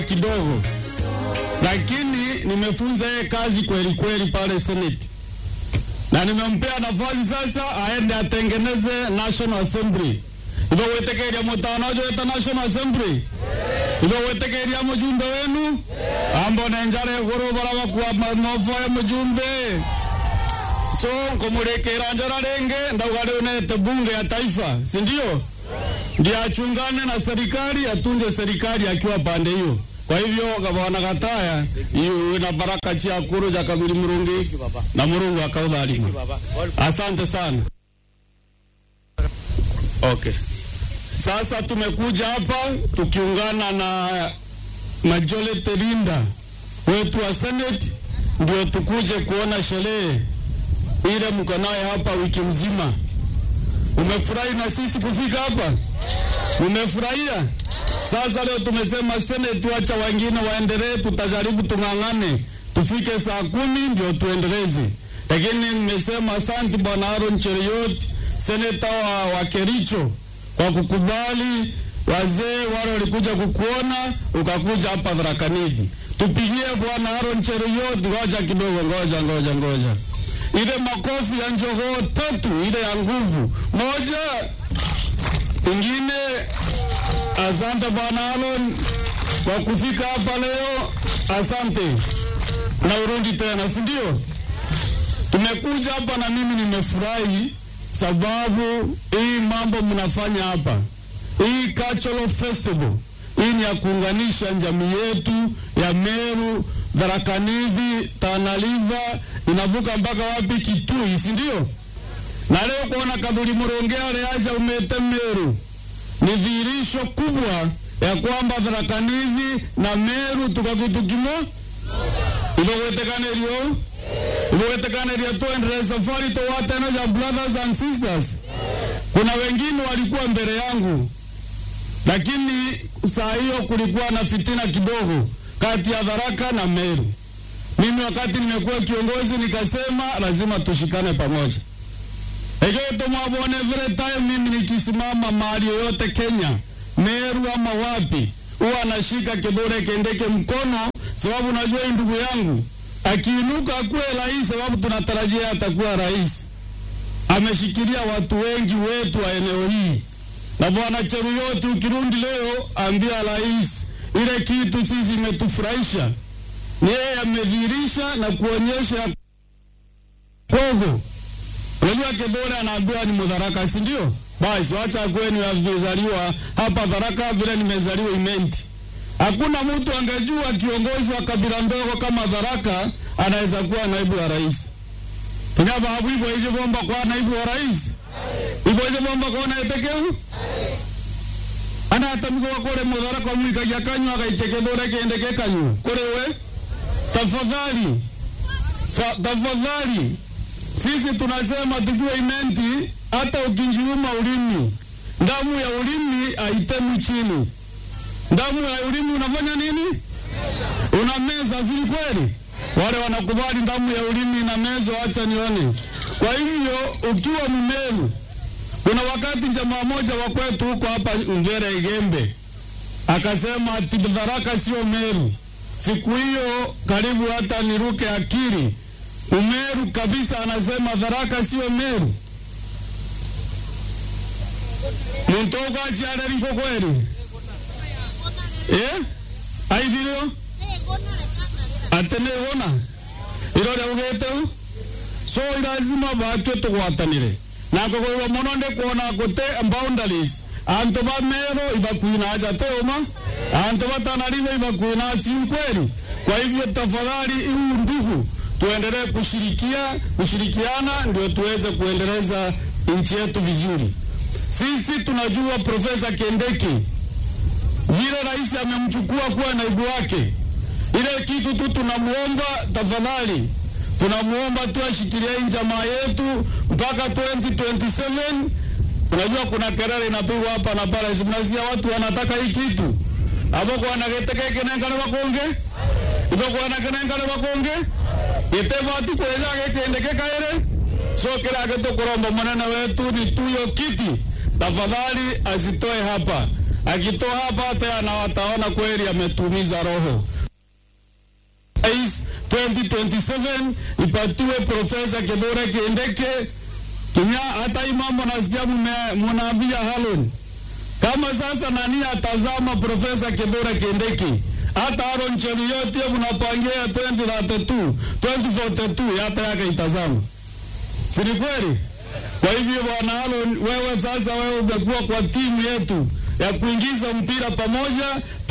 kidogo, lakini nimefunza yeye kazi kweli kweli pale Senate, na nimempea nafasi sasa aende atengeneze National Assembly ivo wetekeria mutanojo weta National Assembly ivo wetekeria mujumbe wenu ambone njara iguru bara bakwa manovo ya mujumbe so nkumurekera njara renge ndauga riu nete bunge ya taifa si ndio ndio achungane na serikali atunze serikali akiwa pande hiyo kwa hivyo gavana gataya iwe na baraka chia kuru ja kabili murungi na murungu akaudhalima asante sana okay sasa tumekuja hapa tukiungana na majority leader wetu wa senate ndio tukuje kuona sherehe ile mko nayo hapa wiki mzima umefurahi na sisi kufika hapa umefurahia sasa leo tumesema seneti, wacha wengine waendelee, tutajaribu tung'ang'ane tufike saa kumi ndio tuendeleze. Lakini nimesema asante bwana Aaron Cheruiyot, seneta wa, wa Kericho kwa kukubali wazee wale walikuja kukuona, ukakuja hapa Tharaka Nithi. Tupigie bwana Aaron Cheruiyot, ngoja kidogo, ngoja ngoja ngoja, ile makofi ya njogoo tatu, ile ya nguvu moja, ingine Asante bwana Alon kwa kufika hapa leo, asante na urudi tena, si ndio? Tumekuja hapa na mimi nimefurahi sababu hii mambo mnafanya hapa, hii cultural festival hii ni ya kuunganisha jamii yetu ya Meru, Tharaka Nithi, Tana River inavuka mpaka wapi? Kitui, si ndio? Na leo kuona Kadhuri Murongea aja umete Meru ni dhihirisho kubwa ya kwamba Tharaka Nithi na Meru tukakutukimo ivowetekanĩrio ivowetekanĩria tuendelee safari towatena ya brothers and sisters. Kuna wengine walikuwa mbele yangu, lakini saa hiyo kulikuwa na fitina kidogo kati ya Tharaka na Meru. Mimi wakati nimekuwa kiongozi nikasema lazima tushikane pamoja Egeto mwabone vile time mimi nikisimama mahali yoyote Kenya, Meru ama wapi, huwa anashika kidole kendeke mkono, sababu najua hii ndugu yangu akiinuka akuwe rais, sababu tunatarajia atakuwa rais. Ameshikilia watu wengi wetu wa eneo hii, na bwana Cheruiyot, ukirundi leo ambia rais ile kitu sisi imetufurahisha, ni yeye amedhihirisha na kuonyesha kogo Unajua Kibora anaambiwa ni Mudharaka, si ndio? Basi wacha kweni nimezaliwa hapa Tharaka vile nimezaliwa Imenti. Hakuna mtu angejua kiongozi wa kabila ndogo kama Tharaka anaweza kuwa naibu wa rais. Tunyaba hapo hivyo hizo bomba kwa naibu wa rais. Hivyo hizo bomba kwa na etekeu. Ana hata mko kule Mudharaka mwika ya kanywa akaichekedore kiendeke kanyu. Kule we tafadhali. Tafadhali sisi tunasema tukiwa Imenti, hata ukinjiuma ulimi, damu ya ulimi haitemi chini. Damu ya ulimi unafanya nini? Unameza, si kweli? Wale wanakubali damu ya ulimi ina mezo, acha nione. Kwa hivyo ukiwa Mmeru, kuna wakati jamaa moja wa kwetu huko hapa Ngere Igembe akasema ati Tharaka sio Meru. Siku hiyo karibu hata niruke akili Umeru kabisa, anasema Tharaka sio Meru. Muntoka achiara liko kweli eh? aithirwo atene wona irore ugete so irazima batwe tugwatanire na kugwiwa muno ndi kuona gute boundaries antu ba Meru ibakuina aja teuma antu ba Tana River ibakuina si kweli. Kwa hivyo tafadhali, huu ndugu tuendelee kushirikia kushirikiana ndio tuweze kuendeleza nchi yetu vizuri. Sisi tunajua Profesa Kendeki vile rais amemchukua kuwa naibu wake, ile kitu tu tunamuomba tafadhali, tunamuomba tu ashikilie jamaa yetu mpaka 2027. Unajua kuna kelele inapigwa hapa na pale, mnasikia watu wanataka hii kitu hapo kwa nagetekeke nengana bakonge ibo kwa nagenengana bakonge itebati kweza gekendeke kaere so kila geto kuromba mwanana wetu ni tuyo kiti tafadhali asitoe hapa akitoa hapa hata na wataona kweli ametumiza roho. Rais 2027 ipatiwe Profesa Kithure Kindiki Kinya. Hata hii mambo nasikia mnaambia Harun, kama sasa nani atazama Profesa Kithure Kindiki hata Aaron Cheruiyot hiyo mnapangia 2032 2042 hata yake itazama, si ni kweli? Kwa hivyo bwana Aaron, wewe sasa, wewe umekuwa kwa timu yetu ya kuingiza mpira pamoja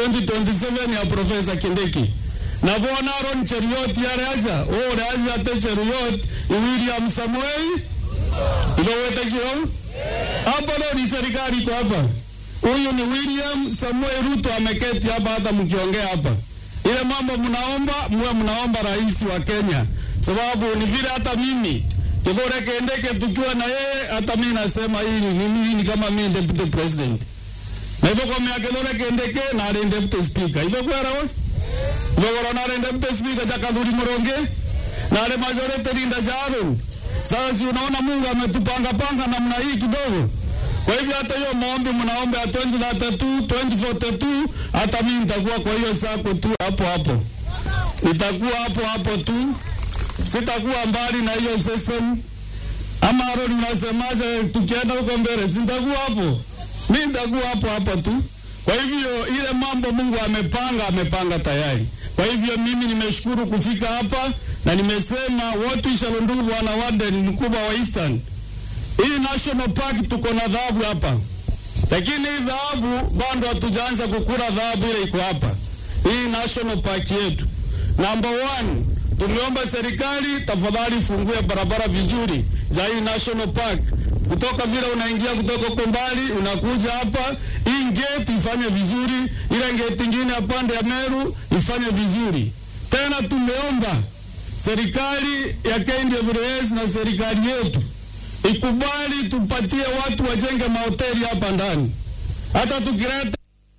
2027 ya Profesa Kindiki na bwana Aaron Cheruiyot yareaja ore aja ate Cheruiyot William Samuel ilowete kio hapa leo ni serikali kwa hapa Huyu ni William Samuel Ruto ameketi hapa, hata mkiongea hapa ile mambo mnaomba, muwe mnaomba rais wa Kenya, sababu ni vile hata mimi Kithure Kindiki tukiwa na yeye, hata mimi nasema hii ni mimi kama mimi deputy president na hivyo kwa miaka Kithure Kindiki na ali deputy speaker hivyo kwa rawa hivyo kwa na ali deputy speaker ja Kadhuri Muronge na ali majority linda Jaron. Sasa si unaona Mungu ametupanga panga namna hii kidogo kwa hivyo hata hiyo maombi mnaomba ya 2032 2042, hata mimi nitakuwa kwa hiyo sako tu hapo hapo, nitakuwa hapo hapo tu, sitakuwa mbali na hiyo system. Ama Aaron, unasemaje? Tukienda huko mbele, sitakuwa hapo, mimi nitakuwa hapo hapo tu. Kwa hivyo ile mambo Mungu amepanga, amepanga tayari. Kwa hivyo mimi nimeshukuru kufika hapa na nimesema watu ishalundugu bwana Warden mkubwa wa Eastern hii national park tuko na dhahabu hapa, lakini hii dhahabu bado hatujaanza kukula dhahabu ile iko hapa. Hii national park yetu number one, tumeomba serikali tafadhali fungue barabara vizuri za hii national park, kutoka vile unaingia kutoka huko mbali unakuja hapa, hii gate ifanye vizuri, ile gate ingine ya pande ya Meru ifanye vizuri. Tena tumeomba serikali ya KWS na serikali yetu ikubali tupatie watu wajenge mahoteli hapa ndani, hata tukileta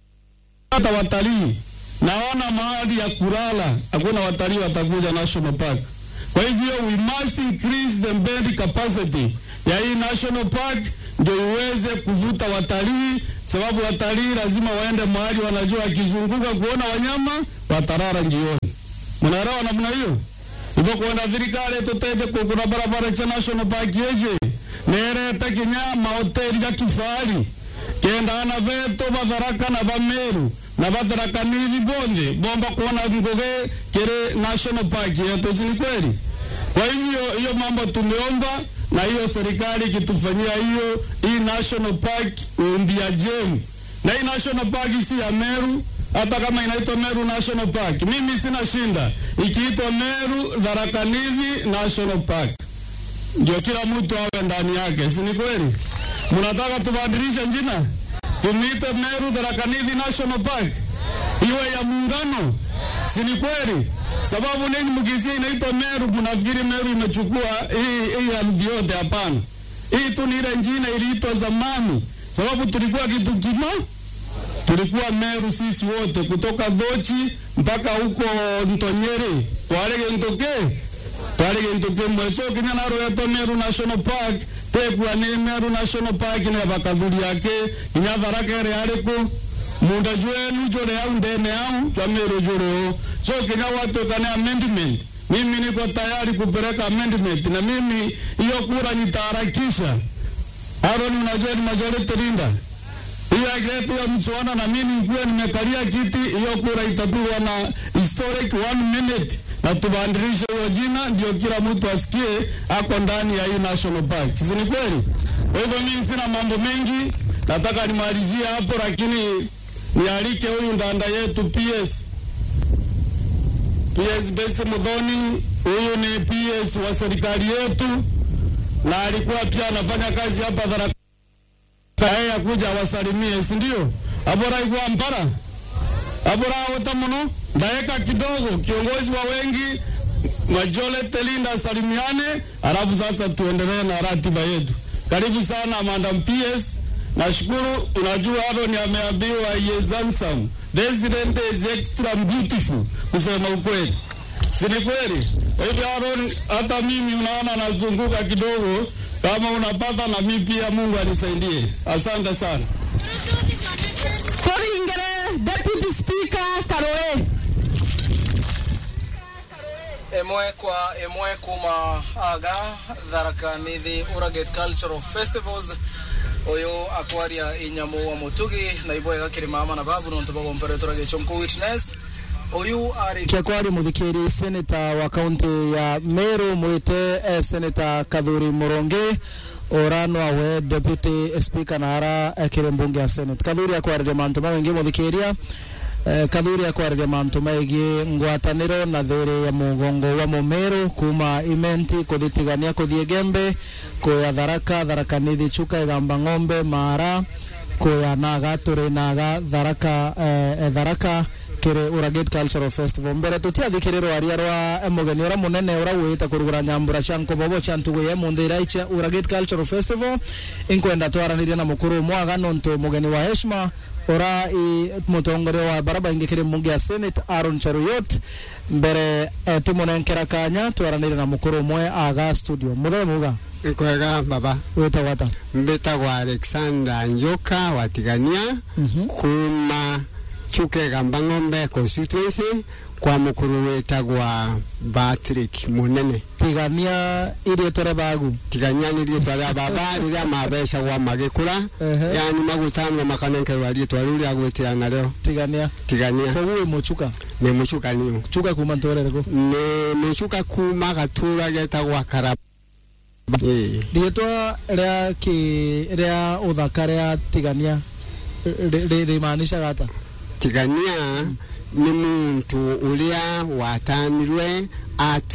hata watalii naona mahali ya kulala, hakuna watalii watakuja national park. Kwa hivyo we must increase the bed capacity ya hii national park ndio iweze kuvuta watalii, sababu watalii lazima waende mahali wanajua, wakizunguka kuona wanyama watarara njioni. Mnaelewa namna hiyo? Hivyo kuenda thirikari tutete kugura barabara cha national park yeje nereta kinya mahoteli ya kifahari kendana veto batharaka na bameru na batharaka nili bonje bomba kuona nguge kere national park yetu, si kweli? Kwa hivyo hiyo mambo tumeomba na hiyo serikali ikitufanyia hiyo hii national park umbia jem, na hii national park si ya Meru hata kama inaitwa Meru National Park, mimi sina shinda ikiitwa Meru Tharaka Nithi National Park, ndio kila mtu awe ndani yake, si ni kweli? Mnataka tubadilishe jina tumiite Meru Tharaka Nithi National Park iwe ya muungano, si ni kweli? Sababu nini mkisia inaitwa Meru, mnafikiri Meru imechukua hii hii ardhi yote? Hapana, hii tu ni ile njina iliitwa zamani, sababu tulikuwa kitu kimoja tulikuwa Meru sisi wote kutoka Dhochi mpaka huko Ntonyere twarege ntoke twarege ntoke mweso kinya naro yeto Meru National Park tekwa ni Meru National Park ne bakadhuri yake kinya tharaka ere ariko munda jwenu jore au ndene au kwa Meru jore o so kinya watu kane amendment mimi niko tayari kupeleka amendment na mimi hiyo kura nitaharakisha Aaron unajua ni majority linda hiyo agreement ya mswada na mimi nikuwa nimekalia kiti, hiyo kura itapigwa na historic one minute na tubadilishe hiyo jina, ndio kila mtu asikie ako ndani ya hii national park, si ni kweli? Kwa hivyo mimi sina mambo mengi, nataka nimalizie hapo, lakini nialike huyu ndanda yetu PS PS Bese Mudhoni. Huyu ni PS wa serikali yetu na alikuwa pia anafanya kazi hapa Tharaka kae akuja wasalimie, si ndio? Abora igwa mpara abora wata muno ndaeka kidogo, kiongozi wa wengi Majole Telinda salimiane, alafu sasa tuendelee na ratiba yetu. Karibu sana Madam PS. Nashukuru, unajua Aaron ameambiwa he is handsome. The president is extra beautiful, kusema ukweli, si ni kweli? Kwa hivyo Aaron, hata mimi unaona nazunguka kidogo kama unapata na mimi pia, Mungu anisaidie. Asante sana. karũĩ ĩmwe kwa ĩmwe kuma aga tharaka nithi uraget cultural festivals uyu akwaria inyamu wa mutugi na ibo igakirima ama na babu nontu bagompere turagecho mkuu witness uyu ari kia kwari muthikiri seneta wa kaunti ya Meru mwite eh, seneta Kathuri Murongi orano awe deputy speaker na ara ekire mbunge ya senate Kathuri akwaririe mantu maingi muthikiria eh, Kathuri akwaririe mantu maigi ngwataniro na thiri ya mugongo wa mumeru kuma imenti kuthitigania kuthie gembe kuya tharaka tharaka nithi chuka igamba ng'ombe mara kuya naga turi naga tharaka eh, eh, tharaka kiri Uraget Cultural Festival mbere tutiathikiriro aria rwa eh, mugeni ura munene ura wita kurugura nyambura cia nkobobo cia ntugu ye munthi iraicha Uraget Cultural Festival inkwenda twaranirie na mukuru mwaga nontu mugeni wa heshima ura i mutongoria wa baraba ingi kiri mbunge ya Senate Aaron Cheruyot mbere eh, tumunenkera kanya twaranirie na mukuru umwe aga studio muthee muga kwega baba wita wata mbitagwa alexander njoka watigania Mhm. kuma chuke gamba ng'ombe constituency kwa mukuru witagwa patrick munene tigania irie tore bagu tigania nä riätwa rä a baba rä rä a mabecagwa magä kå ra Ehe. yani magucanwo makanenkerwa riätwa rä u rä a gwä tä ra narä tigania tigania koguo muchuka nä må cukanio chuka kuma ntorereko nä må cuka kuma gatå ra getagwa karaba Ĩĩ. rietwa ria ki ria uthaka ria tigania rimaanishaga ata tigania nä muntu å rä a watanirwe atu